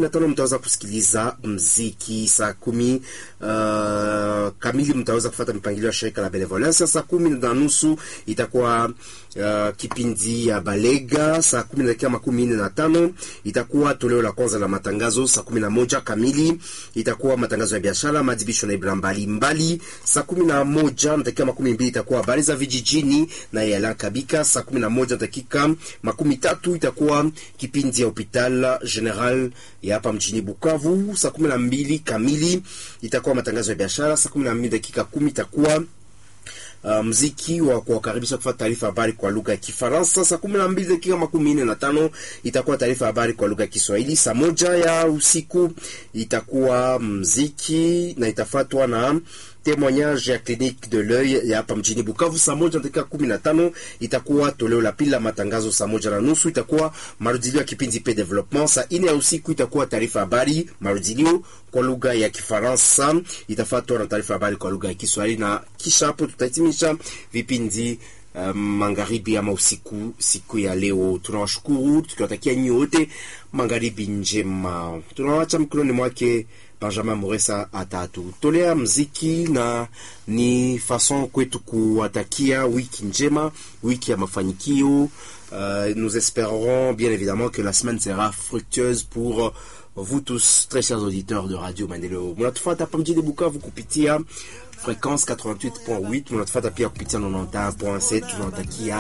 na tano mtaweza kusikiliza mziki. Saa kumi uh, kamili mtaweza kufata mipangilio ya shirika la Benevolence. Saa kumi na nusu itakuwa uh, kipindi ya Balega. Saa kumi na dakika makumi nne na tano itakuwa toleo la kwanza la matangazo. Saa kumi na moja kamili itakuwa matangazo ya biashara, madibisho na ibra mbalimbali. Saa kumi na moja na dakika makumi mbili itakuwa habari za vijijini na Yalan Kabika. Saa kumi na moja dakika makumi tatu itakuwa kipindi ya hopital general ya hapa mjini Bukavu. Saa kumi na mbili kamili itakuwa matangazo ya biashara. Saa kumi na mbili dakika kumi itakuwa Uh, mziki wa kuwakaribisha kufuata taarifa habari kwa lugha ya Kifaransa. Saa kumi na mbili dakika makumi nne na tano itakuwa taarifa habari kwa lugha ya Kiswahili. Saa moja ya usiku itakuwa mziki na itafuatwa na témoignage ya clinique de l'oeil ya hapa mjini Bukavu. Saa moja dakika kumi na tano itakuwa toleo la pili la matangazo. Saa moja na nusu itakuwa marudilio ya kipindi pe development. Saa ine ya usiku itakuwa taarifa habari marudilio kwa lugha ya Kifaransa, itafuatwa na taarifa habari kwa lugha ya Kiswahili, na kisha hapo tutahitimisha vipindi Um, magharibi ama usiku siku ya leo. Tunawashukuru tukiwatakia nyinyi wote magharibi njema. Tunawacha mkononi mwake Benjamin Moresa atatutolea mziki na ni fason kwetu kuwatakia wiki njema, wiki ya mafanikio. Uh, nous espérons bien évidemment que la semaine sera fructueuse pour vous tous très chers auditeurs de Radio Maendeleo. Mnatufuata hapa mjini Bukavu kupitia fréquence 88.8, mnatufuata pia kupitia 91.7. Tunawatakia